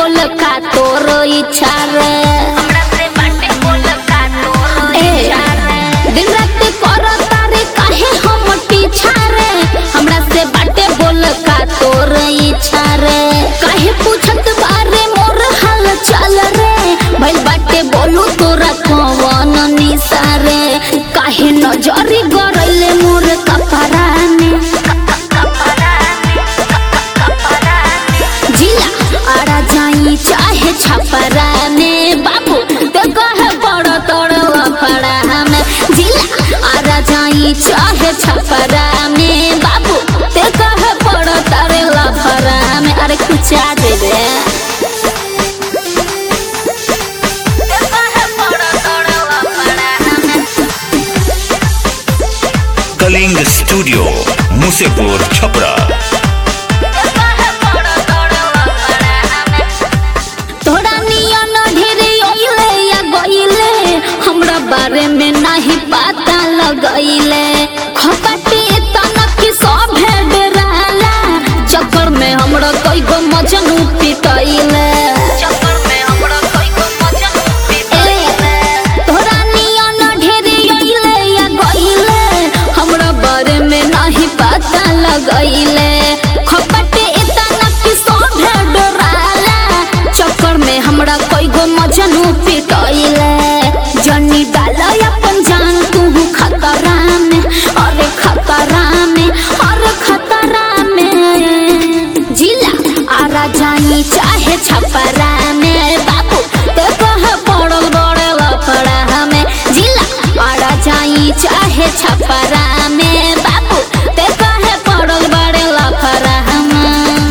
बोल का तोर इच्छा रे ए, दिन रात कर तारे काहे हम पीछा रे हमरा से बाटे बोल का तोर इच्छा रे काहे पूछत बारे मोर हाल चाल रे भइल बाटे बोलू तोरा कवन निसारे काहे नजरी गरैले मोर कपड़ा में जिला आड़ा जाई चाहे छपरा में बाबू ते कहे बड़ तोड़ पड़ा में जिला आड़ा जाई चाहे छपरा में बाबू ते कहे बड़ तारे लफरा में अरे कुछ दे दे कलिंग स्टूडियो मुसेपुर छपरा तोरा नियन ढेरे ओइले या गइले हमरा बारे में नहीं पता लगइले खपटी तनक सभे डराला चक्कर में हमरा कई गो मजनू पिटइले ए, तोरा नियन ढेरे ओइले या गइले हमरा बारे में नहीं पता लगइले खपटी तनक सभे डराला चक्कर में हमरा कई गो मजनू पिटइले जनी डाल अपन जान तू खतरा में अरे खतरा में अरे खतरा में जिला आरा जानी चाहे छपरा में बाबू ते कह पड़ल बड़े लफड़ा में जिला आरा जाई चाहे छपरा में बाबू ते कहे पड़ल बड़े लफड़ा में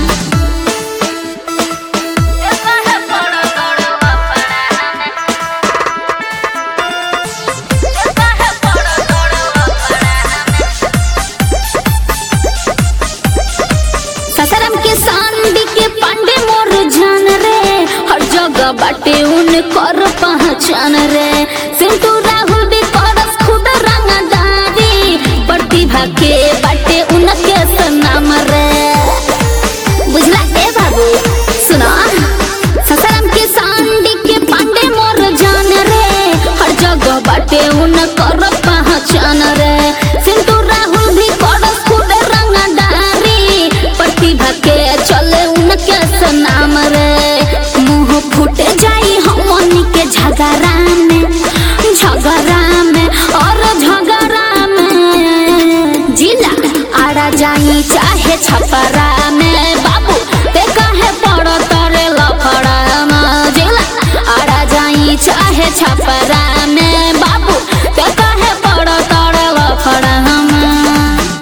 ससरम के सांडी के पांडे मोर जान रे हर जगह बाटे उन कर पहचान रे सिंटू राहुल भी करस खुद रंगदारी प्रतिभा के बाटे उनके सनाम रे बुझला ए बाबू सुना ससरम के सांडी के पांडे मोर जान रे हर जगह बाटे उन कर पहचान रे सिंटू राहुल भी करस खुद रंगदारी प्रतिभा के चले उनके सनाम रे मुंह फूट जाई हमनी के झगड़ा में झगड़ा में और झगड़ा में जिला आड़ा जाई चाहे छपरा में बाबू ते कहे पड़ तरे लफड़ा में जिला आड़ा जाई चाहे छपरा